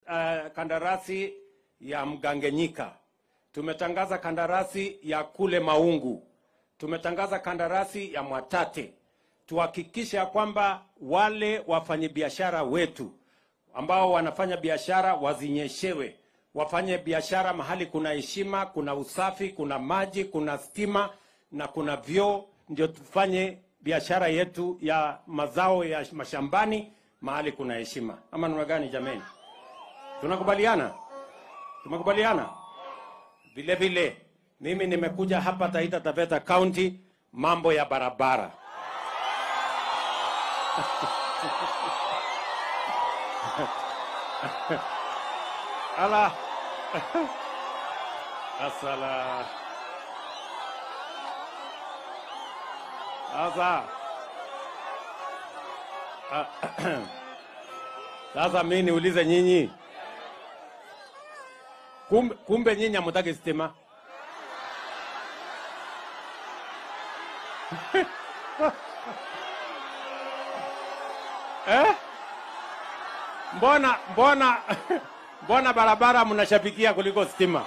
uh, kandarasi ya Mgangenyika, tumetangaza kandarasi ya kule Maungu, tumetangaza kandarasi ya Mwatate. Tuhakikishe ya kwamba wale wafanyabiashara wetu ambao wanafanya biashara wazinyeshewe, wafanye biashara mahali kuna heshima, kuna usafi, kuna maji, kuna stima na kuna vyoo, ndio tufanye biashara yetu ya mazao ya mashambani mahali kuna heshima. Ama namna gani jameni? Tunakubaliana? Tumekubaliana? Vile vile mimi nimekuja hapa Taita Taveta County, mambo ya barabara ala asala sasa Ah, sasa mi niulize nyinyi kumbe, kumbe nyinyi hamutaki stima eh? Mbona mbona mbona barabara mnashabikia kuliko stima?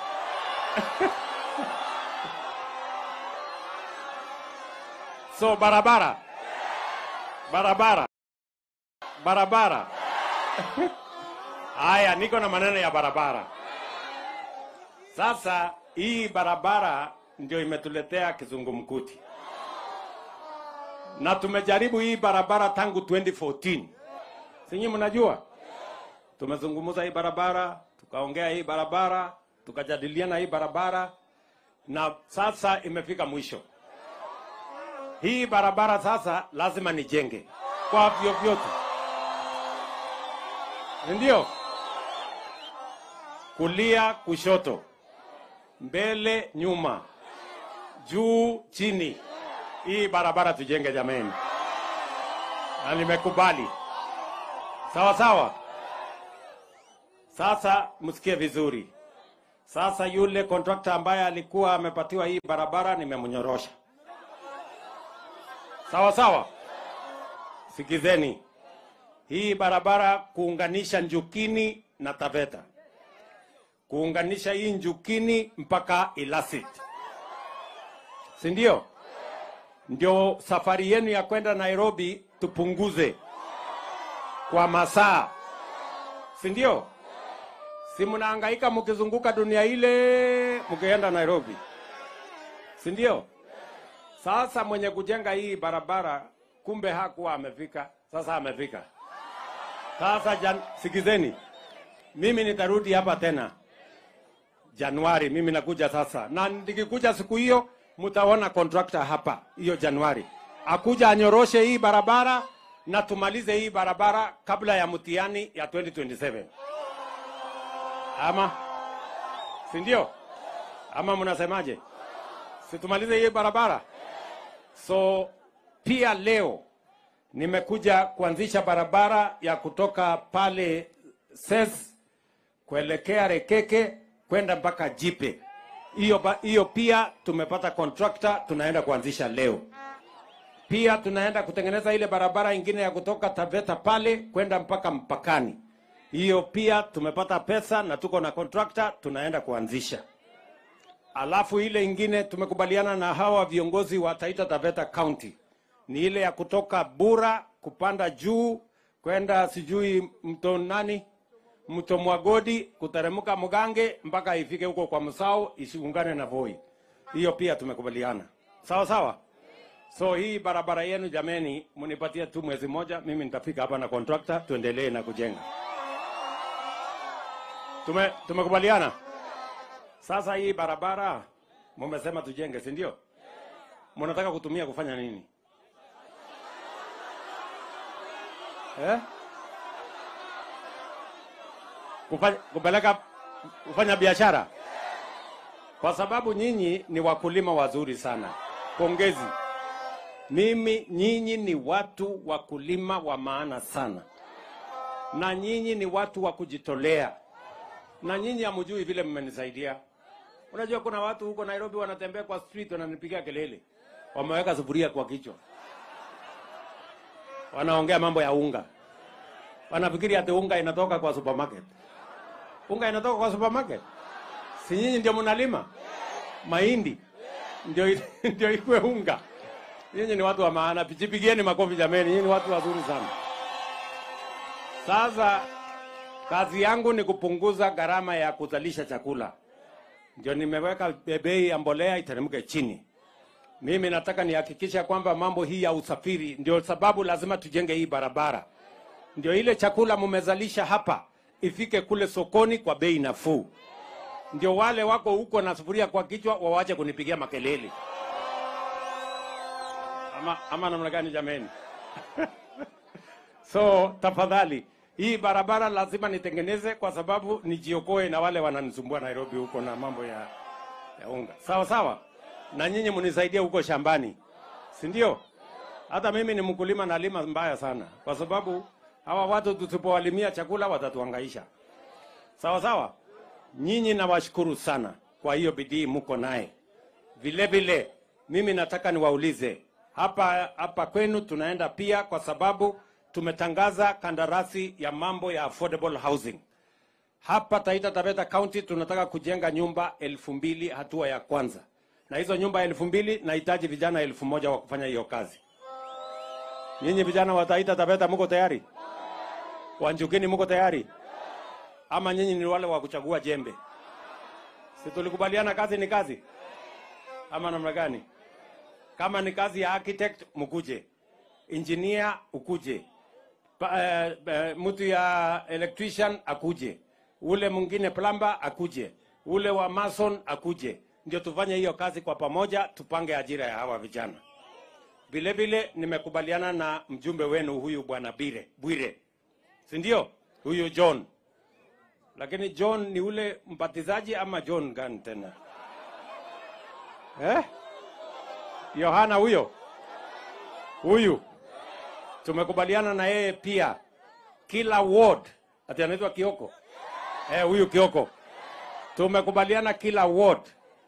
so barabara barabara barabara. Haya, niko na maneno ya barabara. Sasa hii barabara ndio imetuletea kizungumkuti, na tumejaribu hii barabara tangu 2014 sinyi, mnajua tumezungumza hii barabara, tukaongea hii barabara, tukajadiliana hii barabara, na sasa imefika mwisho. Hii barabara sasa lazima nijenge kwa vyovyote ndio kulia kushoto, mbele nyuma, juu chini, hii barabara tujenge jameni, na nimekubali. Sawa sawa. Sasa msikie vizuri. Sasa yule kontrakta ambaye alikuwa amepatiwa hii barabara nimemnyorosha. Sawa sawa, sikizeni hii barabara kuunganisha Njukini na Taveta, kuunganisha hii Njukini mpaka Ilasit, si ndio? Ndio safari yenu ya kwenda Nairobi tupunguze kwa masaa, si ndio? Si mnahangaika mkizunguka dunia ile mkienda Nairobi, si ndio? Sasa mwenye kujenga hii barabara kumbe hakuwa amefika, sasa amefika. Sasa jan, sikizeni, mimi nitarudi hapa tena Januari. Mimi nakuja sasa, na nikikuja siku hiyo mtaona contractor hapa hiyo Januari akuja anyoroshe hii barabara na tumalize hii barabara kabla ya mtihani ya 2027 ama si ndio? Ama mnasemaje? Si tumalize hii barabara? So pia leo nimekuja kuanzisha barabara ya kutoka pale Ses kuelekea Rekeke kwenda mpaka Jipe. Hiyo ba- hiyo pia tumepata contractor, tunaenda kuanzisha leo. Pia tunaenda kutengeneza ile barabara ingine ya kutoka Taveta pale kwenda mpaka mpakani. Hiyo pia tumepata pesa na tuko na contractor, tunaenda kuanzisha. Alafu ile ingine tumekubaliana na hawa viongozi wa Taita Taveta County ni ile ya kutoka Bura kupanda juu kwenda sijui mto nani, mto Mwagodi kuteremka Mugange mpaka ifike huko kwa Msao isiungane na Voi. Hiyo pia tumekubaliana, sawa sawa. So hii barabara yenu jameni, munipatie tu mwezi moja, mimi nitafika hapa na contractor, tuendelee na kujenga. Tume, tumekubaliana. Sasa hii barabara mumesema tujenge, si ndio? Mnataka kutumia kufanya nini? Eh? Kufanya, kupeleka kufanya biashara, kwa sababu nyinyi ni wakulima wazuri sana. Pongezi. Mimi nyinyi ni watu wakulima wa maana sana, na nyinyi ni watu wa kujitolea, na nyinyi hamjui vile mmenisaidia. Unajua kuna watu huko Nairobi wanatembea kwa street wananipigia kelele, wameweka sufuria kwa kichwa, wanaongea mambo ya unga, wanafikiri ati unga inatoka kwa supermarket. Unga inatoka kwa supermarket? Si nyinyi ndio mnalima mahindi ndio ndio ikue unga. Nyinyi ni watu wa maana, jipigieni makofi jameni, nyinyi ni watu wazuri sana. Sasa kazi yangu ni kupunguza gharama ya kuzalisha chakula, ndio nimeweka bei ya mbolea iteremke chini. Mimi nataka nihakikisha kwamba mambo hii ya usafiri, ndio sababu lazima tujenge hii barabara, ndio ile chakula mmezalisha hapa ifike kule sokoni kwa bei nafuu, ndio wale wako huko na sufuria kwa kichwa wawache kunipigia makelele ama, ama namna gani jameni? so tafadhali hii barabara lazima nitengeneze kwa sababu nijiokoe na wale wananisumbua Nairobi huko na mambo ya, ya unga. Sawa sawa, na nyinyi mnisaidie huko shambani, si ndio? Hata mimi ni mkulima, nalima mbaya sana, kwa sababu hawa watu tusipowalimia chakula watatuhangaisha. Sawa sawa, nyinyi nawashukuru sana kwa hiyo bidii mko naye. Vile vile mimi nataka niwaulize hapa hapa kwenu tunaenda pia, kwa sababu tumetangaza kandarasi ya mambo ya affordable housing hapa Taita Taveta County. Tunataka kujenga nyumba elfu mbili hatua ya kwanza, na hizo nyumba elfu mbili nahitaji vijana elfu moja wa kufanya hiyo kazi. Nyinyi vijana wa Taita Taveta mko tayari? Wanjukini mko tayari? Ama nyinyi ni wale wa kuchagua jembe? Si tulikubaliana kazi ni kazi, ama namna gani? Kama ni kazi ya architect mkuje, engineer ukuje, pa, eh, eh, mtu ya electrician akuje, ule mwingine plumber akuje, ule wa mason akuje, ndio tufanye hiyo kazi kwa pamoja, tupange ajira ya hawa vijana. Vile vile nimekubaliana na mjumbe wenu huyu bwana Bire Bwire, si ndio? Huyu John, lakini John ni ule mbatizaji ama John gani tena eh? Yohana huyo huyu tumekubaliana na yeye pia, kila ward ati anaitwa Kioko eh, huyu Kioko tumekubaliana kila ward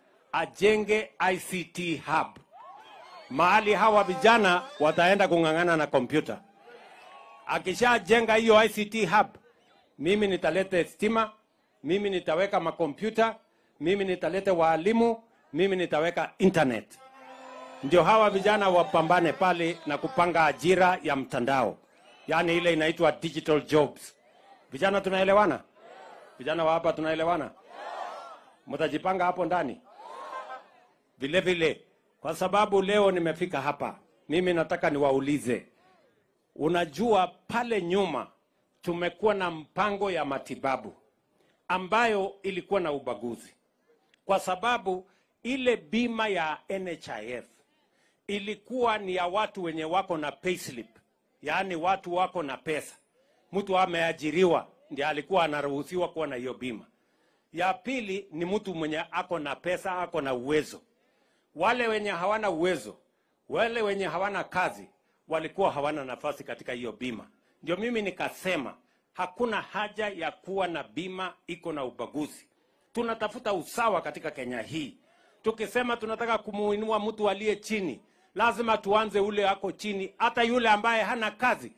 ajenge ICT hub, mahali hawa vijana wataenda kung'ang'ana na kompyuta. Akishajenga hiyo ICT hub, mimi nitalete stima, mimi nitaweka makompyuta, mimi nitalete waalimu, mimi nitaweka internet ndio hawa vijana wapambane pale na kupanga ajira ya mtandao, yaani ile inaitwa digital jobs. Vijana tunaelewana? Vijana wa hapa tunaelewana? Mtajipanga hapo ndani vile vile, kwa sababu leo nimefika hapa, mimi nataka niwaulize, unajua pale nyuma tumekuwa na mpango ya matibabu ambayo ilikuwa na ubaguzi, kwa sababu ile bima ya NHIF ilikuwa ni ya watu wenye wako na payslip, yaani watu wako na pesa. Mtu ameajiriwa ndiye alikuwa anaruhusiwa kuwa na hiyo bima. Ya pili ni mtu mwenye ako na pesa, ako na uwezo. Wale wenye hawana uwezo, wale wenye hawana kazi, walikuwa hawana nafasi katika hiyo bima. Ndio mimi nikasema hakuna haja ya kuwa na bima iko na ubaguzi. Tunatafuta usawa katika Kenya hii. Tukisema tunataka kumuinua mtu aliye chini, lazima tuanze ule ako chini, hata yule ambaye hana kazi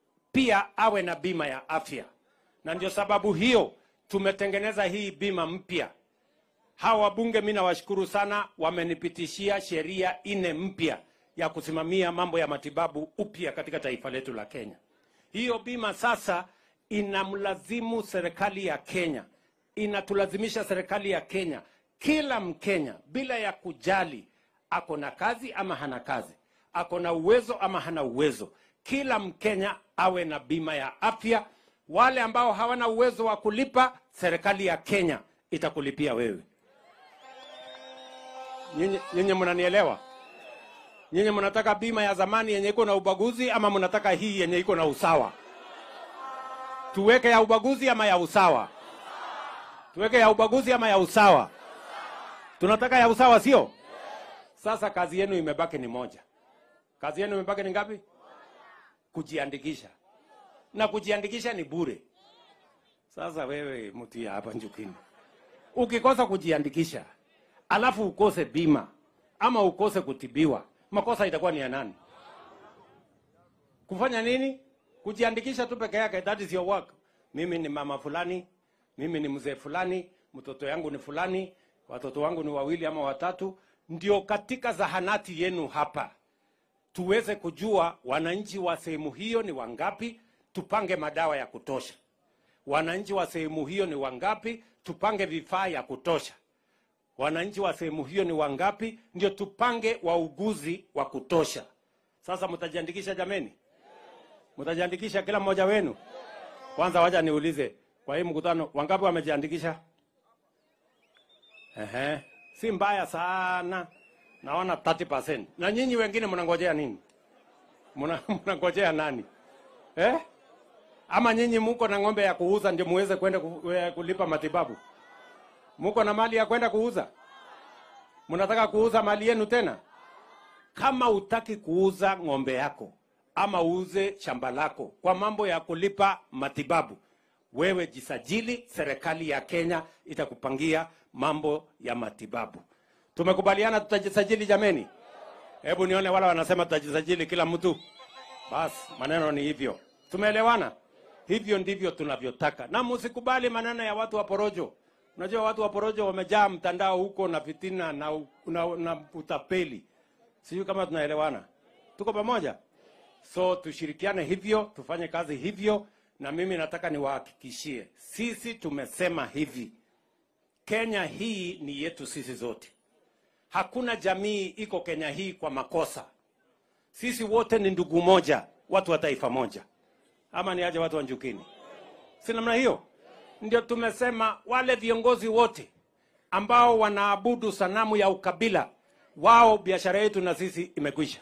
pia awe na bima ya afya. Na ndio sababu hiyo tumetengeneza hii bima mpya. Hawa wabunge, mimi nawashukuru sana, wamenipitishia sheria ine mpya ya kusimamia mambo ya matibabu upya katika taifa letu la Kenya. Hiyo bima sasa inamlazimu serikali ya Kenya, inatulazimisha serikali ya Kenya, kila Mkenya bila ya kujali ako na kazi ama hana kazi, ako na uwezo ama hana uwezo, kila Mkenya awe na bima ya afya. Wale ambao hawana uwezo wa kulipa, serikali ya Kenya itakulipia wewe. Nyinyi nyinyi mnanielewa? Nyinyi mnataka bima ya zamani yenye iko na ubaguzi ama mnataka hii yenye iko na usawa? Tuweke ya ubaguzi ama ya usawa? Tuweke ya ubaguzi ama ya usawa? Tunataka ya usawa, sio? Sasa kazi yenu imebaki ni moja. Kazi yenu imebaki ni ngapi? Kujiandikisha, na kujiandikisha ni bure. Sasa wewe mtu ya hapa Njukini, ukikosa kujiandikisha alafu ukose bima ama ukose kutibiwa, makosa itakuwa ni ya nani? Kufanya nini? Kujiandikisha tu peke yake, that is your work. Mimi ni mama fulani, mimi ni mzee fulani, mtoto yangu ni fulani, watoto wangu ni wawili ama watatu, ndio katika zahanati yenu hapa tuweze kujua wananchi wa sehemu hiyo ni wangapi, tupange madawa ya kutosha. Wananchi wa sehemu hiyo ni wangapi, tupange vifaa ya kutosha. Wananchi wa sehemu hiyo ni wangapi, ndio tupange wauguzi wa kutosha. Sasa mtajiandikisha jameni? Mtajiandikisha kila mmoja wenu? Kwanza wacha niulize, kwa hii mkutano wangapi wamejiandikisha? Ehe, si mbaya sana, naona 30%. Na nyinyi wengine mnangojea nini? Mna- Mnangojea nani eh? Ama nyinyi muko na ng'ombe ya kuuza ndio muweze kwenda ku- eh, kulipa matibabu? Muko na mali ya kwenda kuuza? Mnataka kuuza mali yenu tena? Kama utaki kuuza ng'ombe yako ama uuze shamba lako kwa mambo ya kulipa matibabu, wewe jisajili, serikali ya Kenya itakupangia mambo ya matibabu. Tumekubaliana tutajisajili jameni? Hebu nione wale wanasema tutajisajili kila mtu. Basi maneno ni hivyo, tumeelewana? Hivyo ndivyo tunavyotaka, na msikubali maneno ya watu wa porojo. Unajua watu wa porojo wamejaa mtandao huko na fitina na, u- na, na utapeli. Sijui kama tunaelewana, tuko pamoja? So tushirikiane hivyo, tufanye kazi hivyo, na mimi nataka niwahakikishie, sisi tumesema hivi, Kenya hii ni yetu sisi zote. Hakuna jamii iko Kenya hii kwa makosa. Sisi wote ni ndugu moja, watu wa taifa moja, ama ni aje watu wa Njukini? Si namna hiyo? Ndio tumesema wale viongozi wote ambao wanaabudu sanamu ya ukabila, wao biashara yetu na sisi imekwisha,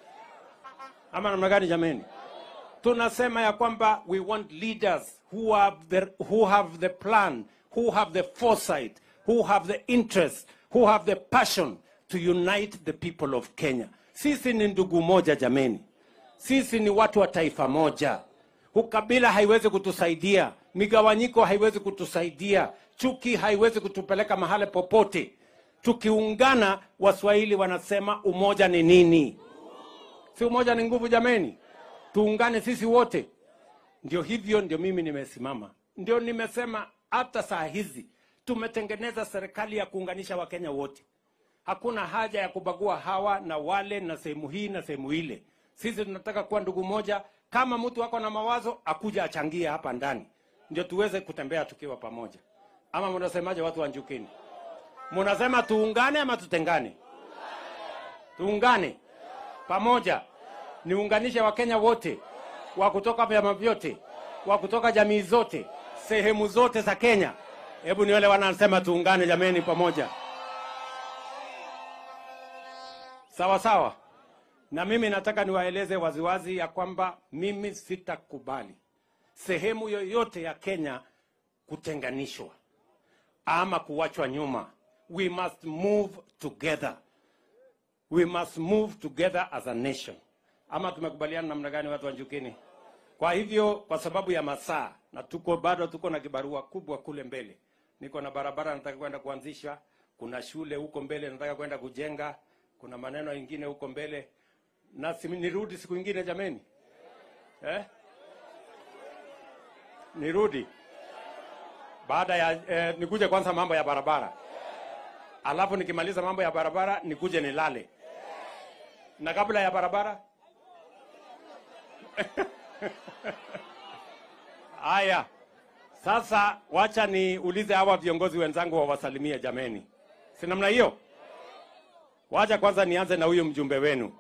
ama namna gani jameni? tunasema ya kwamba we want leaders who have the, who have the plan who have the foresight who have the interest who have the passion to unite the people of Kenya. Sisi ni ndugu moja jameni, sisi ni watu wa taifa moja. Ukabila haiwezi kutusaidia, migawanyiko haiwezi kutusaidia, chuki haiwezi kutupeleka mahali popote. Tukiungana, Waswahili wanasema umoja ni nini? Si umoja ni nguvu jameni? Tuungane sisi wote. Ndio hivyo, ndio mimi nimesimama, ndio nimesema hata saa hizi tumetengeneza serikali ya kuunganisha Wakenya wote. Hakuna haja ya kubagua hawa na wale na sehemu hii na sehemu ile. Sisi tunataka kuwa ndugu moja. Kama mtu ako na mawazo akuja achangie hapa ndani, ndio tuweze kutembea tukiwa pamoja. Ama mnasemaje, watu wa Njukini? Mnasema tuungane ama tutengane? Tuungane pamoja, niunganishe Wakenya wote wa kutoka vyama vyote, wa kutoka jamii zote, sehemu zote za Kenya. Hebu ni wale wanasema tuungane jameni, pamoja, sawa sawa. Na mimi nataka niwaeleze waziwazi ya kwamba mimi sitakubali sehemu yoyote ya Kenya kutenganishwa ama kuwachwa nyuma. We must move together. We must move together as a nation. Ama tumekubaliana namna gani, watu wa Njukini? Kwa hivyo, kwa sababu ya masaa na tuko bado tuko na kibarua kubwa kule mbele, niko na barabara nataka kwenda kuanzisha, kuna shule huko mbele nataka kwenda kujenga, kuna maneno ingine huko mbele, na si, nirudi siku ingine jameni, eh? Nirudi baada ya eh, nikuje kwanza mambo ya barabara, alafu nikimaliza mambo ya barabara nikuje nilale, na kabla ya barabara Haya, sasa wacha niulize hawa viongozi wenzangu wawasalimie jameni, si namna hiyo? Wacha kwanza nianze na huyu mjumbe wenu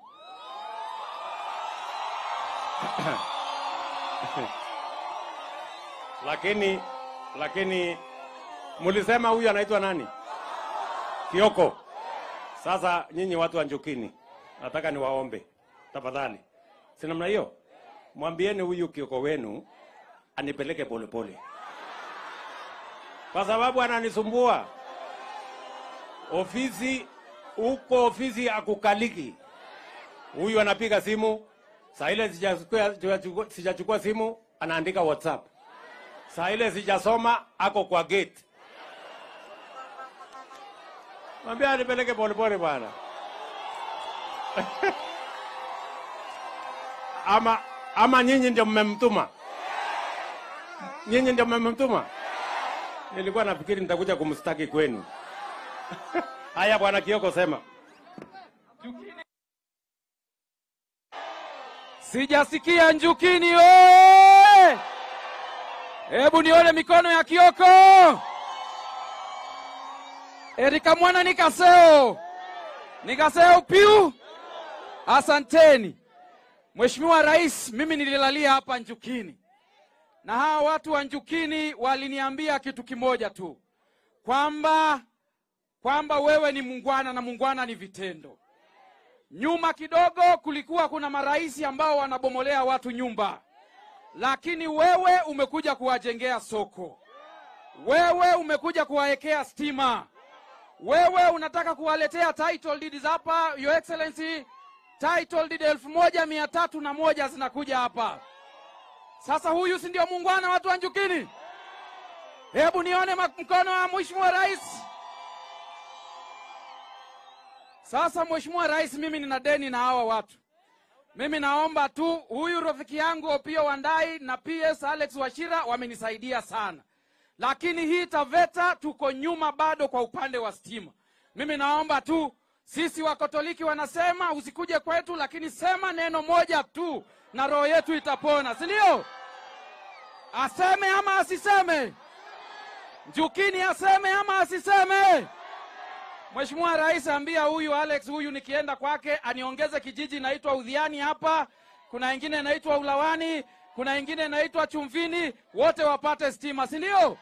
lakini lakini mulisema huyu anaitwa nani? Kioko. Sasa nyinyi watu wa Njukini, nataka niwaombe tafadhali, si namna hiyo, mwambieni huyu Kioko wenu anipeleke polepole, kwa sababu ananisumbua ofisi huko, ofisi akukaliki. Huyu anapiga simu saa ile sijachukua sijachukua simu, anaandika WhatsApp. Saa ile sijasoma, ako kwa gate. Mwambie anipeleke polepole bwana. ama ama nyinyi ndio mmemtuma? Nyinyi ndio mmemtuma? Nilikuwa nafikiri nitakuja kumstaki kwenu. Haya, bwana Kioko, sema. Sijasikia Njukini oye! Hebu nione mikono ya Kioko. Erika mwana nikaseo nikaseo piu. Asanteni Mheshimiwa Rais, mimi nililalia hapa Njukini na hawa watu wa Njukini waliniambia kitu kimoja tu kwamba kwamba wewe ni mungwana na mungwana ni vitendo. Nyuma kidogo kulikuwa kuna marais ambao wanabomolea watu nyumba, lakini wewe umekuja kuwajengea soko, wewe umekuja kuwawekea stima, wewe unataka kuwaletea title deeds hapa. Your Excellency, title deed elfu moja mia tatu na moja zinakuja hapa. Sasa huyu si ndio muungwana watu wa Njukini? Hebu nione ma- mkono wa Mheshimiwa Rais. Sasa Mheshimiwa Rais, mimi nina deni na hawa watu. Mimi naomba tu, huyu rafiki yangu Opio Wandai na PS Alex Washira wamenisaidia sana, lakini hii Taveta tuko nyuma bado kwa upande wa stima. Mimi naomba tu, sisi Wakatoliki wanasema usikuje kwetu, lakini sema neno moja tu na roho yetu itapona, si ndio? Aseme ama asiseme? Njukini aseme ama asiseme? Mheshimiwa Rais, ambia huyu Alex huyu nikienda kwake aniongeze kijiji inaitwa Udhiani hapa, kuna ingine inaitwa Ulawani, kuna ingine inaitwa Chumvini, wote wapate stima, si ndio?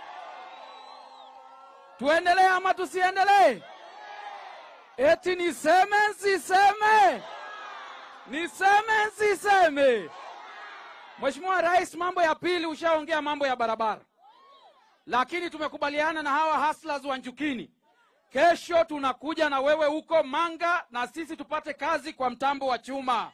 Tuendelee ama tusiendelee? Eti niseme nsiseme? Niseme nsiseme? Mheshimiwa Rais, mambo ya pili ushaongea mambo ya barabara, lakini tumekubaliana na hawa hustlers wa Njukini Kesho tunakuja na wewe huko Manga na sisi tupate kazi kwa mtambo wa chuma.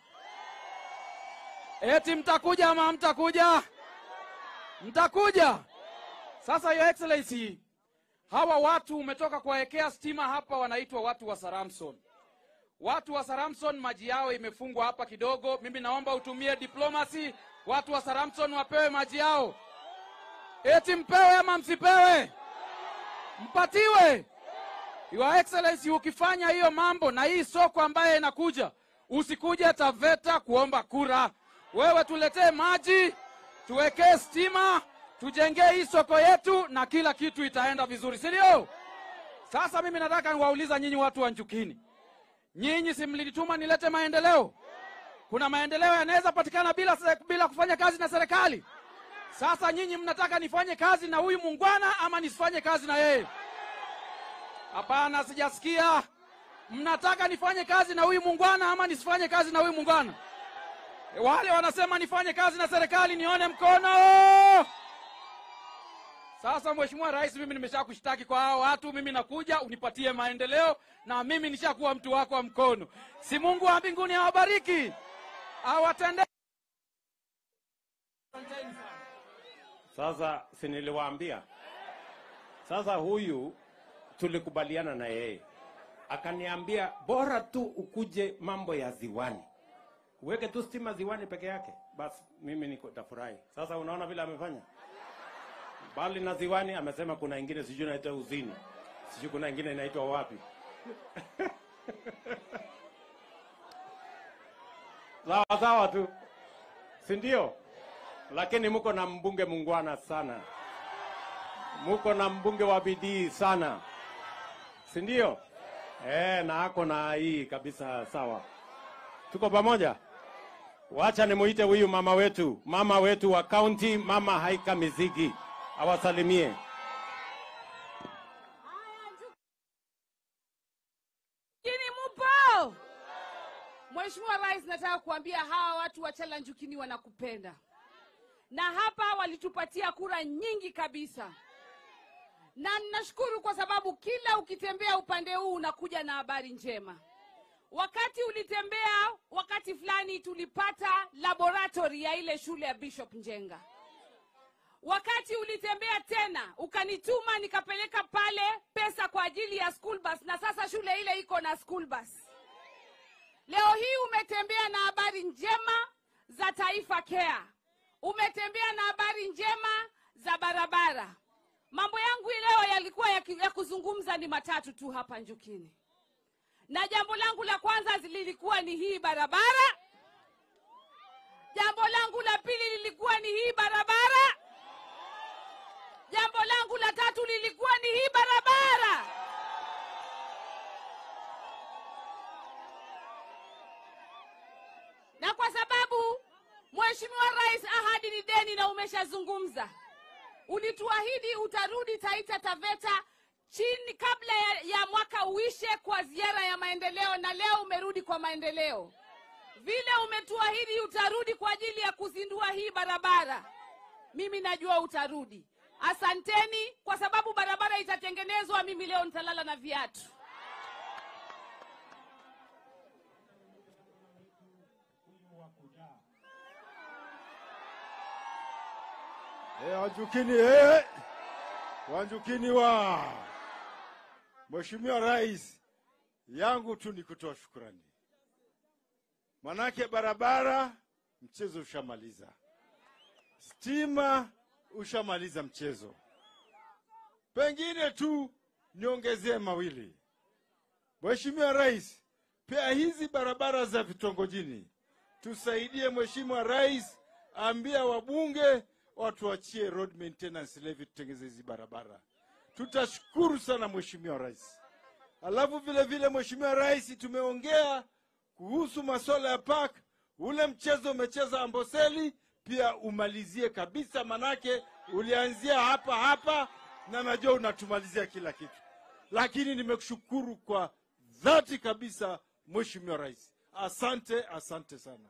Eti mtakuja ama hamtakuja? Mtakuja. Sasa Your Excellency, hawa watu umetoka kuwawekea stima hapa, wanaitwa watu wa Saramson. Watu wa Saramson maji yao imefungwa hapa kidogo. Mimi naomba utumie diplomacy, watu wa Saramson wapewe maji yao. Eti mpewe ama msipewe? Mpatiwe. Your Excellency, ukifanya hiyo mambo na hii soko ambayo inakuja, usikuje Taveta kuomba kura. Wewe tuletee maji, tuwekee stima, tujengee hii soko yetu na kila kitu itaenda vizuri, si ndio? Sasa mimi nataka niwauliza nyinyi watu wa Njukini, nyinyi si mlinituma nilete maendeleo? Kuna maendeleo yanaweza patikana bila, bila kufanya kazi na serikali. Sasa nyinyi mnataka nifanye kazi na huyu muungwana ama nisifanye kazi na yeye? Hapana, sijasikia. Mnataka nifanye kazi na huyu muungwana ama nisifanye kazi na huyu muungwana? E, Wale wanasema nifanye kazi na serikali, nione mkono. Sasa Mheshimiwa Rais, mimi nimeshakushtaki kwa hao watu. Mimi nakuja unipatie maendeleo, na mimi nishakuwa mtu wako wa mkono. Si Mungu wa mbinguni awabariki, awatende Sasa si niliwaambia? Sasa huyu tulikubaliana na yeye, akaniambia bora tu ukuje mambo ya ziwani, uweke tu stima ziwani peke yake, basi mimi niko tafurahi. Sasa unaona vile amefanya, bali na ziwani amesema kuna ingine sijui inaitwa uzini, sijui kuna ingine inaitwa wapi. sawa sawa tu, si ndio? Lakini muko na mbunge mungwana sana, muko na mbunge wa bidii sana, si ndio? Eh, na ako na hii kabisa. Sawa, tuko pamoja. Wacha nimuite huyu mama wetu, mama wetu wa kaunti, mama Haika Mizigi awasalimie. Njukini mupo? Mheshimiwa Rais, nataka kuambia hawa watu wa Chala Njukini wanakupenda, na hapa walitupatia kura nyingi kabisa, na ninashukuru kwa sababu kila ukitembea upande huu unakuja na habari njema. Wakati ulitembea wakati fulani, tulipata laboratory ya ile shule ya Bishop Njenga. Wakati ulitembea tena ukanituma nikapeleka pale pesa kwa ajili ya school bus, na sasa shule ile iko na school bus. Leo hii umetembea na habari njema za Taifa Care, umetembea na habari njema za barabara, mambo yangu leo yalikuwa ya, ki- ya kuzungumza ni matatu tu hapa Njukini, na jambo langu la kwanza lilikuwa ni hii barabara. Jambo langu la pili lilikuwa ni hii barabara. Jambo langu la tatu lilikuwa ni hii barabara. Na kwa sababu Mheshimiwa Rais, ahadi ni deni na umeshazungumza ulituahidi utarudi Taita Taveta chini kabla ya, ya mwaka uishe kwa ziara ya maendeleo, na leo umerudi kwa maendeleo. Vile umetuahidi utarudi kwa ajili ya kuzindua hii barabara, mimi najua utarudi. Asanteni kwa sababu barabara itatengenezwa. Mimi leo nitalala na viatu. Eh, Wanjukini eh. Wanjukini wa Mheshimiwa Rais, yangu tu ni kutoa shukrani, manake barabara mchezo ushamaliza, stima ushamaliza mchezo. Pengine tu niongezee mawili, Mheshimiwa Rais, pia hizi barabara za vitongojini tusaidie. Mheshimiwa Rais, ambia wabunge watuachie road maintenance levy tutengeze hizi barabara. Tutashukuru sana Mheshimiwa Rais. Alafu vile vile Mheshimiwa Rais, tumeongea kuhusu masuala ya park. Ule mchezo umecheza Amboseli pia umalizie kabisa, manake ulianzia hapa hapa na najua unatumalizia kila kitu, lakini nimekushukuru kwa dhati kabisa Mheshimiwa Rais, asante, asante sana.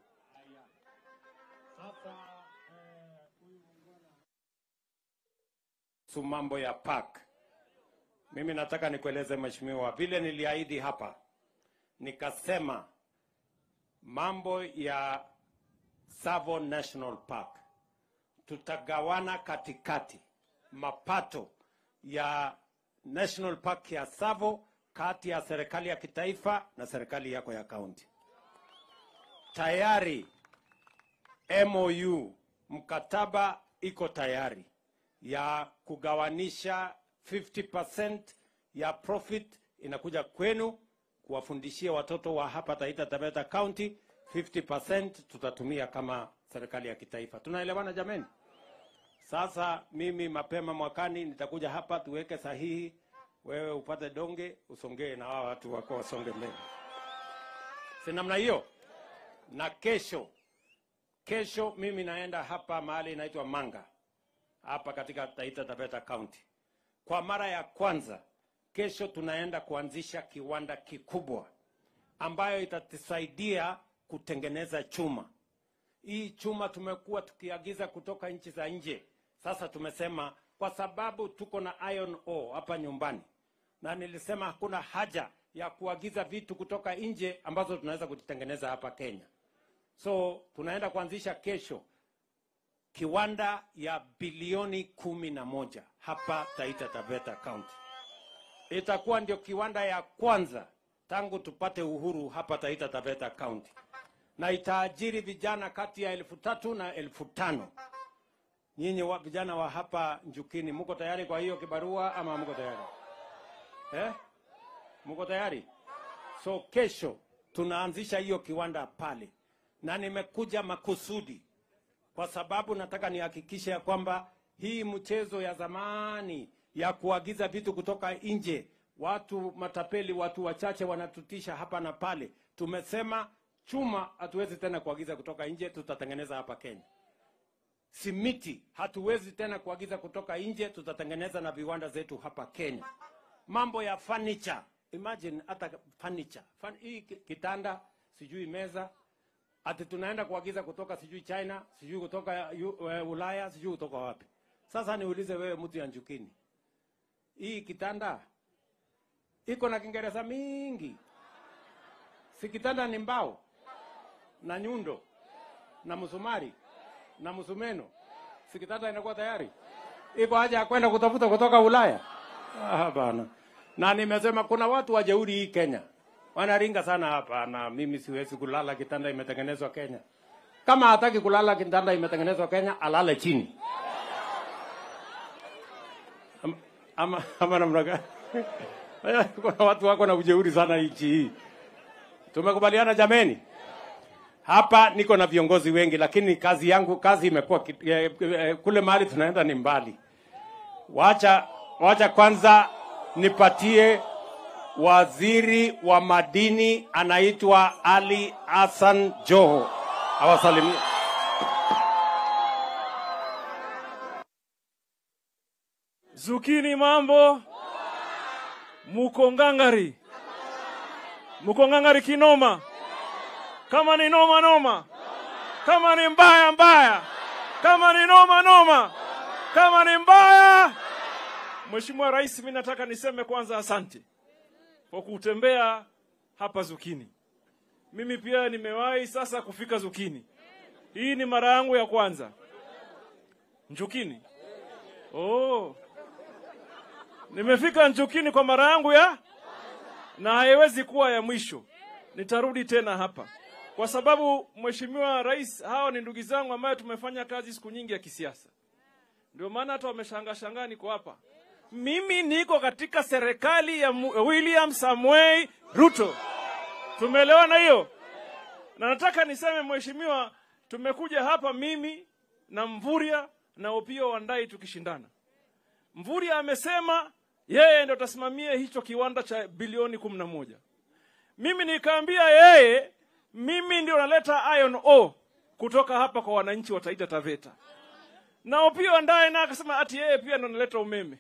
kuhusu mambo ya park. Mimi nataka nikueleze mheshimiwa, vile niliahidi hapa, nikasema mambo ya Tsavo National Park tutagawana katikati mapato ya National Park ya Tsavo kati ya serikali ya kitaifa na serikali yako ya kaunti. Tayari MOU mkataba iko tayari ya kugawanisha 50% ya profit inakuja kwenu kuwafundishia watoto wa hapa Taita Taveta County, 50% tutatumia kama serikali ya kitaifa. Tunaelewana jameni? Sasa mimi mapema mwakani nitakuja hapa tuweke sahihi, wewe upate donge usongee na wao watu wako wasonge mbele, si namna hiyo? Na kesho kesho mimi naenda hapa mahali inaitwa Manga hapa katika Taita Taveta County. Kwa mara ya kwanza kesho tunaenda kuanzisha kiwanda kikubwa ambayo itatusaidia kutengeneza chuma. Hii chuma tumekuwa tukiagiza kutoka nchi za nje. Sasa tumesema kwa sababu tuko na iron ore hapa nyumbani, na nilisema hakuna haja ya kuagiza vitu kutoka nje ambazo tunaweza kuzitengeneza hapa Kenya. So tunaenda kuanzisha kesho kiwanda ya bilioni kumi na moja hapa Taita Taveta County. Itakuwa ndio kiwanda ya kwanza tangu tupate uhuru hapa Taita Taveta County, na itaajiri vijana kati ya elfu tatu na elfu tano. Nyinyi wa vijana wa hapa Njukini, mko tayari kwa hiyo kibarua ama mko tayari eh? Mko tayari? So kesho tunaanzisha hiyo kiwanda pale, na nimekuja makusudi kwa sababu nataka nihakikishe ya kwamba hii mchezo ya zamani ya kuagiza vitu kutoka nje, watu matapeli, watu wachache wanatutisha hapa na pale. Tumesema chuma hatuwezi tena kuagiza kutoka nje, tutatengeneza hapa Kenya. Simiti hatuwezi tena kuagiza kutoka nje, tutatengeneza na viwanda zetu hapa Kenya. Mambo ya furniture, imagine hata furniture, Fun, hii ki- kitanda, sijui meza, ati tunaenda kuagiza kutoka sijui China, sijui kutoka yu- uh, Ulaya, sijui kutoka wapi. Sasa niulize wewe, mtu ya Njukini, hii kitanda iko na Kiingereza mingi, si kitanda ni mbao na nyundo na msumari na msumeno, si kitanda inakuwa tayari? Iko haja ya kwenda kutafuta kutoka Ulaya? Ah, bana. Na nimesema kuna watu wajeuri hii Kenya wanaringa sana hapa, na mimi siwezi kulala kitanda imetengenezwa Kenya. Kama hataki kulala kitanda imetengenezwa Kenya, alale chini. Am- ama, ama namna gani? Kuna watu wako na ujeuri sana nchi hii. Tumekubaliana jameni? Hapa niko na viongozi wengi, lakini kazi yangu kazi imekuwa ki- eh, eh, kule mahali tunaenda ni mbali. Wacha wacha kwanza nipatie waziri wa madini anaitwa Ali Hassan Joho awasalimie. Zukini mambo, muko ngangari, muko ngangari kinoma, kama ni noma noma, kama ni mbaya mbaya, kama ni noma noma, kama ni mbaya. Mheshimiwa Rais, mimi nataka niseme kwanza asante kwa kutembea hapa Zukini. Mimi pia nimewahi sasa kufika Zukini. Hii ni mara yangu ya kwanza. Njukini. Oh. Nimefika Njukini kwa mara yangu ya na haiwezi kuwa ya mwisho. Nitarudi tena hapa kwa sababu Mheshimiwa Rais, hawa ni ndugu zangu ambayo tumefanya kazi siku nyingi ya kisiasa, ndio maana hata wameshangaa shangaa niko hapa. Mimi niko katika serikali ya Mu- William Samuel Ruto. Tumeelewana hiyo? Na nataka niseme Mheshimiwa, tumekuja hapa mimi na Mvuria na Opio Wandai tukishindana. Mvuria amesema yeye ndo atasimamia hicho kiwanda cha bilioni kumi na moja. Mimi nikaambia yeye, mimi ndio naleta iron ore kutoka hapa kwa wananchi wa Taita Taveta, na Opio Wandayi naye akasema ati yeye pia ndo analeta umeme.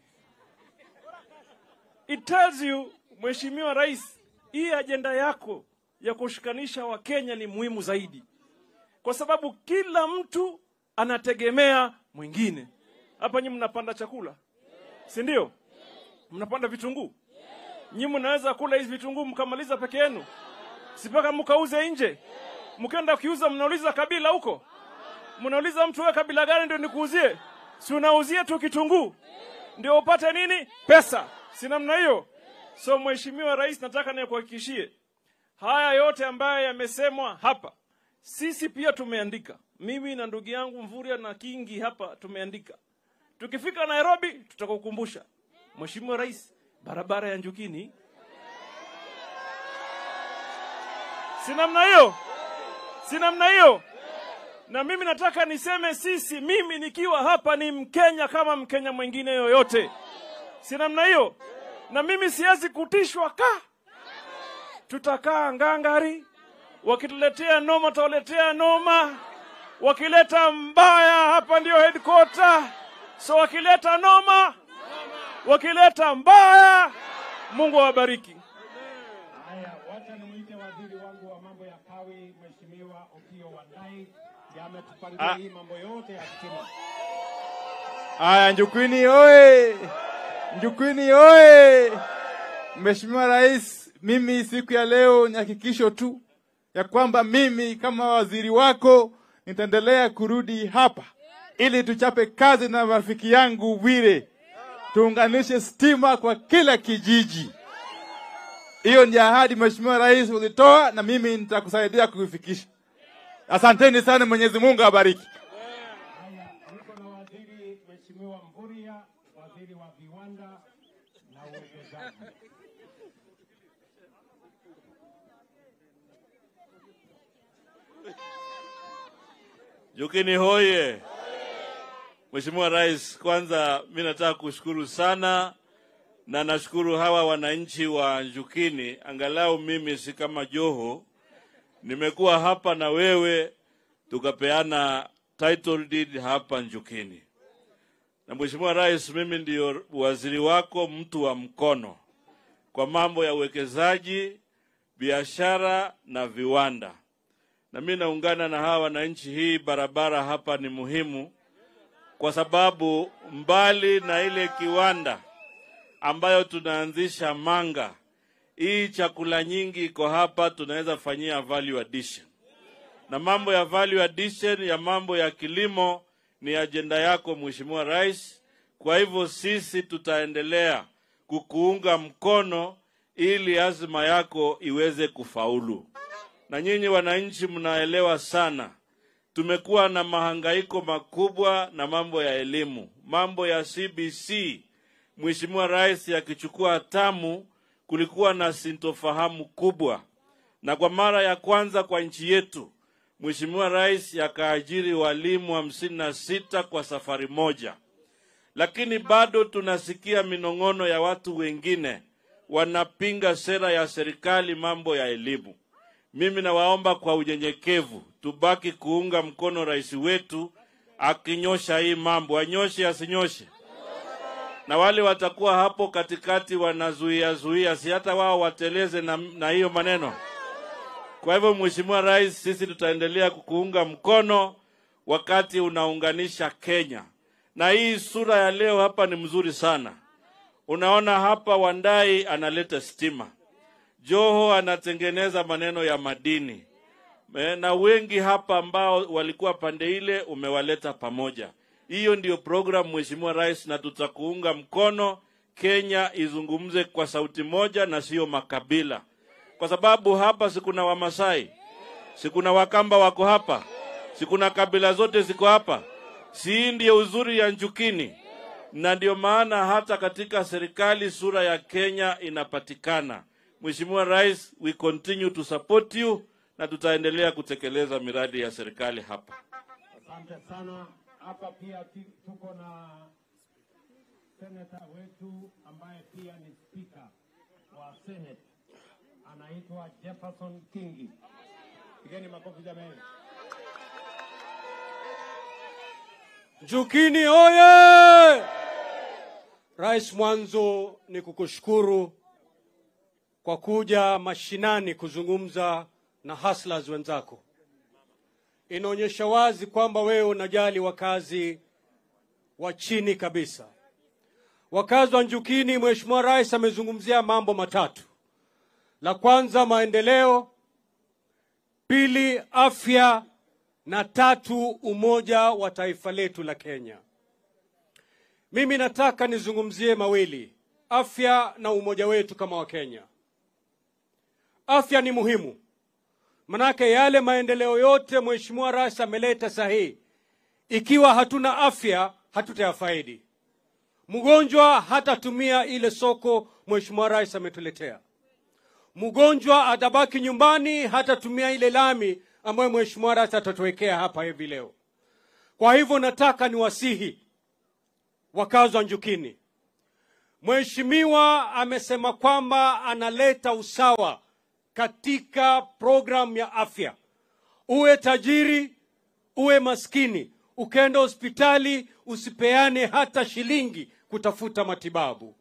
It tells you Mheshimiwa Rais, hii ajenda yako ya kushikanisha Wakenya ni muhimu zaidi, kwa sababu kila mtu anategemea mwingine. Hapa nyinyi mnapanda chakula, si ndio? Mnapanda vitunguu, nyinyi mnaweza kula hizi vitunguu mkamaliza peke yenu, si mpaka mkauze nje. Mkienda kuuza, mnauliza kabila huko, mnauliza mtu wewe kabila gani ndio nikuuzie? Si unauzia tu kitunguu ndio upate nini? Pesa. Si namna hiyo? So Mheshimiwa Rais, nataka nikuhakikishie haya yote ambayo yamesemwa hapa, sisi pia tumeandika. Mimi na ndugu yangu Mvuria na Kingi hapa tumeandika. Tukifika Nairobi tutakukumbusha Mheshimiwa Rais, barabara ya Njukini. Si namna hiyo? Si namna hiyo? Na mimi nataka niseme sisi, mimi nikiwa hapa ni Mkenya kama Mkenya mwingine yoyote, si namna hiyo? Na mimi siwezi kutishwa ka, tutakaa ngangari, wakituletea noma tutawaletea noma, wakileta mbaya hapa ndio headquarter. So wakileta noma, wakileta mbaya, Mungu awabariki. Haya, wacha nimwite waziri wangu wa mambo ya kawi, Mheshimiwa Opiyo Wandayi, ndiye ametupangia Ah. hii mambo yote ya stima. Aya, Njukwini oye! Njukwini oye! Mheshimiwa Rais, mimi siku ya leo ni hakikisho tu ya kwamba mimi kama waziri wako nitaendelea kurudi hapa ili tuchape kazi na rafiki yangu Bwire, tuunganishe stima kwa kila kijiji. Hiyo ni ahadi Mheshimiwa Rais ulitoa, na mimi nitakusaidia kuifikisha. Asanteni sana, Mwenyezi Mungu awabariki. Haya, niko na waziri Mheshimiwa Mvuria, waziri wa viwanda na uwekezaji. Jukini hoye! Mheshimiwa Rais, kwanza mi nataka kushukuru sana na nashukuru hawa wananchi wa Njukini, angalau mimi si kama Joho, nimekuwa hapa na wewe tukapeana title deed hapa Njukini. Na Mheshimiwa Rais, mimi ndio waziri wako, mtu wa mkono kwa mambo ya uwekezaji, biashara na viwanda na mi naungana na hawa wananchi. Hii barabara hapa ni muhimu kwa sababu mbali na ile kiwanda ambayo tunaanzisha Manga, hii chakula nyingi iko hapa, tunaweza fanyia value addition, na mambo ya value addition ya mambo ya kilimo ni ajenda yako Mheshimiwa Rais. Kwa hivyo sisi tutaendelea kukuunga mkono ili azma yako iweze kufaulu na nyinyi wananchi mnaelewa sana, tumekuwa na mahangaiko makubwa na mambo ya elimu, mambo ya CBC. Mheshimiwa Rais akichukua hatamu, kulikuwa na sintofahamu kubwa, na kwa mara ya kwanza kwa nchi yetu Mheshimiwa Rais akaajiri walimu hamsini na sita kwa safari moja, lakini bado tunasikia minong'ono ya watu wengine wanapinga sera ya serikali mambo ya elimu. Mimi nawaomba kwa unyenyekevu tubaki kuunga mkono rais wetu akinyosha hii mambo, anyoshe asinyoshe, na wale watakuwa hapo katikati wanazuia zuia, si hata wao wateleze na, na hiyo maneno. Kwa hivyo, Mheshimiwa Rais, sisi tutaendelea kukuunga mkono wakati unaunganisha Kenya, na hii sura ya leo hapa ni mzuri sana. Unaona hapa Wandai analeta stima, Joho anatengeneza maneno ya madini Eh, na wengi hapa ambao walikuwa pande ile umewaleta pamoja. Hiyo ndio program Mheshimiwa Rais, na tutakuunga mkono. Kenya izungumze kwa sauti moja na sio makabila, kwa sababu hapa sikuna Wamasai, sikuna Wakamba wako hapa, sikuna kabila zote ziko hapa. Si hii ndio uzuri ya Njukini? Na ndio maana hata katika serikali sura ya Kenya inapatikana. Mheshimiwa Rais, we continue to support you na tutaendelea kutekeleza miradi ya serikali hapa. Asante sana. Hapa pia ti- tuko na seneta wetu ambaye pia ni spika wa Senate, anaitwa Jefferson Kingi. Pigeni makofi jamani. Njukini oye! Rais, mwanzo ni kukushukuru kwa kuja mashinani kuzungumza na hustlers wenzako. Inaonyesha wazi kwamba wewe unajali wakazi wa chini kabisa. Wakazi wa Njukini, Mheshimiwa Rais amezungumzia mambo matatu. La kwanza maendeleo, pili afya, na tatu umoja wa taifa letu la Kenya. Mimi nataka nizungumzie mawili, afya na umoja wetu kama Wakenya. Afya ni muhimu, manake yale maendeleo yote Mheshimiwa Rais ameleta sahihi, ikiwa hatuna afya hatutayafaidi. Mgonjwa hatatumia ile soko Mheshimiwa Rais ametuletea. Mgonjwa atabaki nyumbani, hatatumia ile lami ambayo Mheshimiwa Rais atatuwekea hapa hivi leo. Kwa hivyo nataka niwasihi wakazi wa Njukini, Mheshimiwa amesema kwamba analeta usawa katika programu ya afya. Uwe tajiri, uwe maskini, ukenda hospitali usipeane hata shilingi kutafuta matibabu.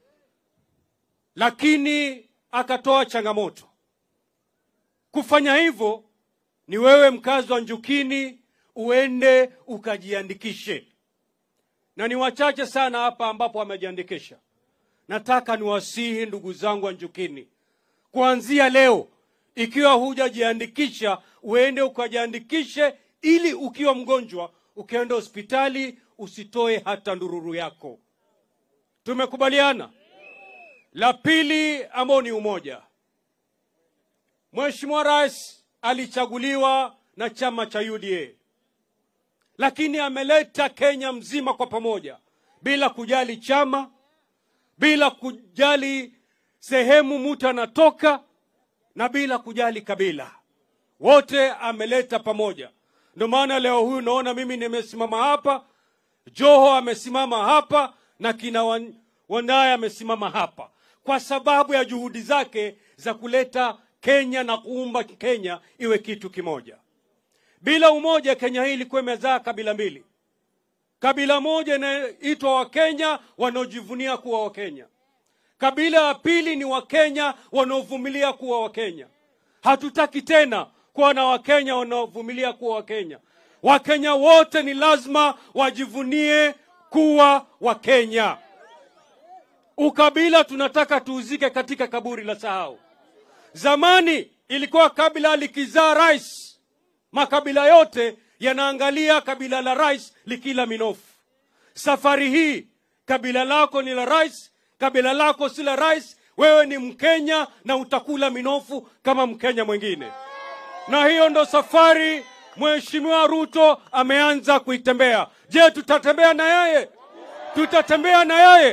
Lakini akatoa changamoto. Kufanya hivyo ni wewe mkazi wa Njukini uende ukajiandikishe, na ni wachache sana hapa ambapo wamejiandikisha. Nataka niwasihi ndugu zangu wa Njukini, kuanzia leo, ikiwa hujajiandikisha, uende ukajiandikishe, ili ukiwa mgonjwa ukienda hospitali usitoe hata ndururu yako. Tumekubaliana? La pili ambao ni umoja. Mheshimiwa Rais alichaguliwa na chama cha UDA, lakini ameleta Kenya mzima kwa pamoja bila kujali chama, bila kujali sehemu mtu anatoka na bila kujali kabila, wote ameleta pamoja. Ndio maana leo huyu naona mimi nimesimama hapa, Joho amesimama hapa na kina Wan- Wandaya amesimama hapa kwa sababu ya juhudi zake za kuleta Kenya na kuumba Kenya iwe kitu kimoja. Bila umoja, Kenya hii ilikuwa imezaa kabila mbili. Kabila moja inaitwa Wakenya wanaojivunia kuwa Wakenya. Kabila ya pili ni Wakenya wanaovumilia kuwa Wakenya. Hatutaki tena kuwa na Wakenya wanaovumilia kuwa Wakenya. Wakenya wote ni lazima wajivunie kuwa Wakenya. Ukabila tunataka tuuzike katika kaburi la sahau. Zamani ilikuwa kabila likizaa rais, makabila yote yanaangalia kabila la rais likila minofu. Safari hii kabila lako ni la rais, kabila lako si la rais. Wewe ni Mkenya na utakula minofu kama Mkenya mwingine, na hiyo ndo safari Mheshimiwa Ruto ameanza kuitembea. Je, tutatembea na yeye? Tutatembea na yeye?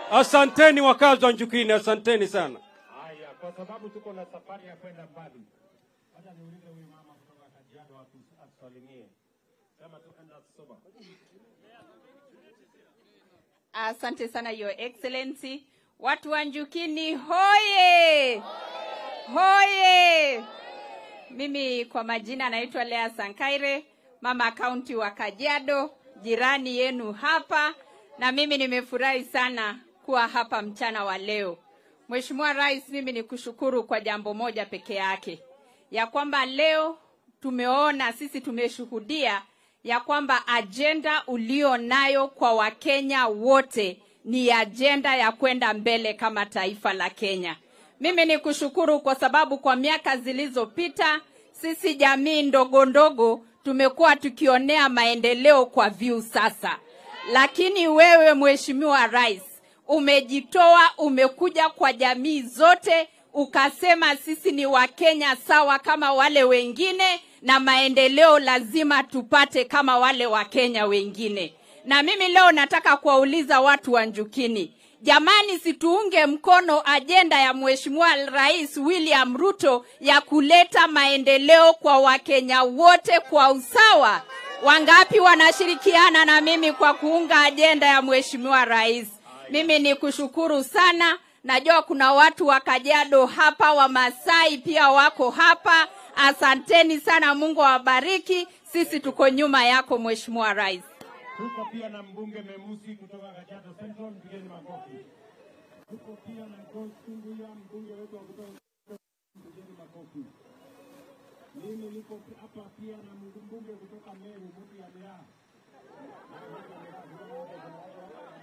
Asanteni wakazi wa Njukini, asanteni sana. Haya, kwa sababu tuko na safari ya kwenda mbali, hata niulize huyu mama kutoka Kajiado atu- atusalimie. Sema tu enda soba. Asante sana Your Excellency. Watu wa Njukini hoye! Hoye! Mimi kwa majina naitwa Lea Sankaire, mama kaunti wa Kajiado, jirani yenu hapa, na mimi nimefurahi sana kuwa hapa mchana wa leo. Mheshimiwa Rais, mimi ni kushukuru kwa jambo moja peke yake, ya kwamba leo tumeona sisi tumeshuhudia ya kwamba ajenda ulio nayo kwa Wakenya wote ni ajenda ya kwenda mbele kama taifa la Kenya. Mimi ni kushukuru kwa sababu kwa miaka zilizopita sisi jamii ndogo ndogo tumekuwa tukionea maendeleo kwa view sasa, lakini wewe Mheshimiwa Rais umejitoa, umekuja kwa jamii zote ukasema sisi ni Wakenya sawa kama wale wengine, na maendeleo lazima tupate kama wale Wakenya wengine. Na mimi leo nataka kuwauliza watu wa Njukini, jamani, situunge mkono ajenda ya Mheshimiwa Rais William Ruto ya kuleta maendeleo kwa Wakenya wote kwa usawa. Wangapi wanashirikiana na mimi kwa kuunga ajenda ya Mheshimiwa Rais? Mimi ni kushukuru sana. Najua kuna watu wa Kajiado hapa, Wamasai pia wako hapa. Asanteni sana, Mungu awabariki. Sisi tuko nyuma yako Mheshimiwa Rais. Tuko pia na mbunge Memusi kutoka Kajiado Central, mpigeni makofi. Tuko pia na Joyce Tunguya, mbunge wetu wa kutoka mpigeni makofi. Mimi niko hapa pia na mbunge kutoka Meru, mtu ya Miraa.